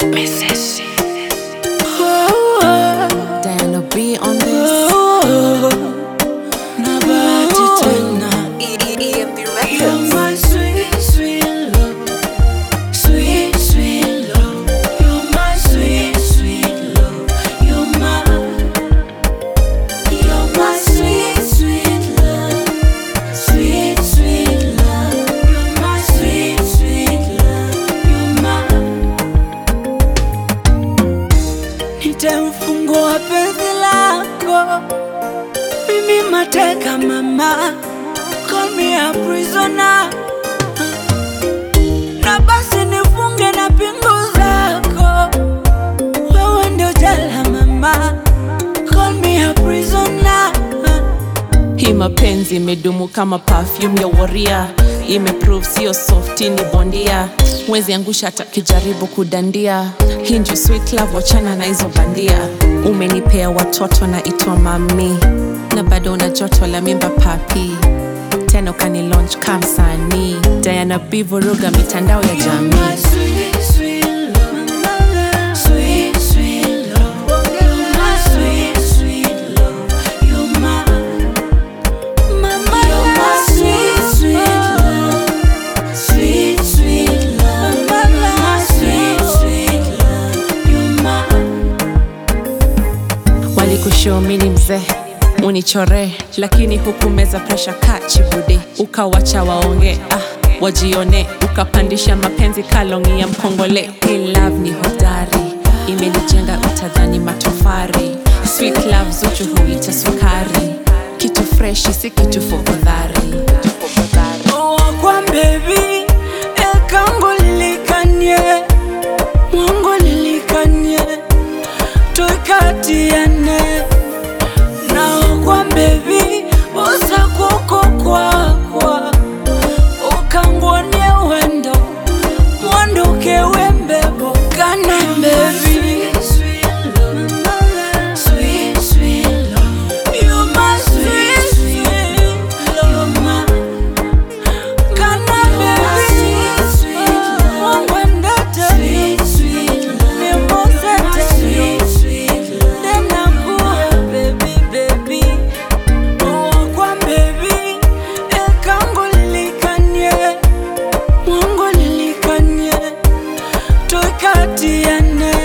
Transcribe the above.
Diana B on this. Na bahati tena EMP You're my sweet, sweet love Sweet, sweet love You're my sweet, sweet love You're my You're my sweet, sweet love Sweet, sweet love You're my sweet, sweet love You're my Nitamfungua penzi lako Mimi mateka mama Call me a prisoner Na basi nifunge na pingu zako Wewe ndio jela mama Call me a prisoner Hii mapenzi imedumu kama perfume ya waria, imeprove sio softi, ni bondia. Mwezi angusha hata kijaribu kudandia. Hii ndio sweet love, wachana na hizo bandia. Umenipea watoto na itwa mami, na bado una joto la mimba papi, tena ukani launch kamsanii. Diana B vuruga mitandao ya My jamii. sweet, sweet love Sweet, sweet love You're my sweet, sweet love You're my Mama, you're my sweet, sweet love Sweet, sweet love You're my sweet, sweet love You're my walikushomini mzee unichore lakini hukumeza presha kachibude ukawacha waonge ah, wajione ukapandisha mapenzi kalongi ya mkongole Hii love ni hodari imenijenga utadhani matofari sweet love zuchu huita sukari kitu freshi si kitu fogodhari wakwa bebi ekangu lilikanye mwangu lilikanye tukatiane na wakwa bebi usakuko kwakwa ukangwonie wendo mwanduke wembebo kana bebi Sweet, sweet love. You're my sweet, sweet love. You're my Kana baby, wangwendete, nimosete, nenakuwa baby, baby. Wakwa baby, ekangu lilikanye, mwangu lilikanye, tukatiane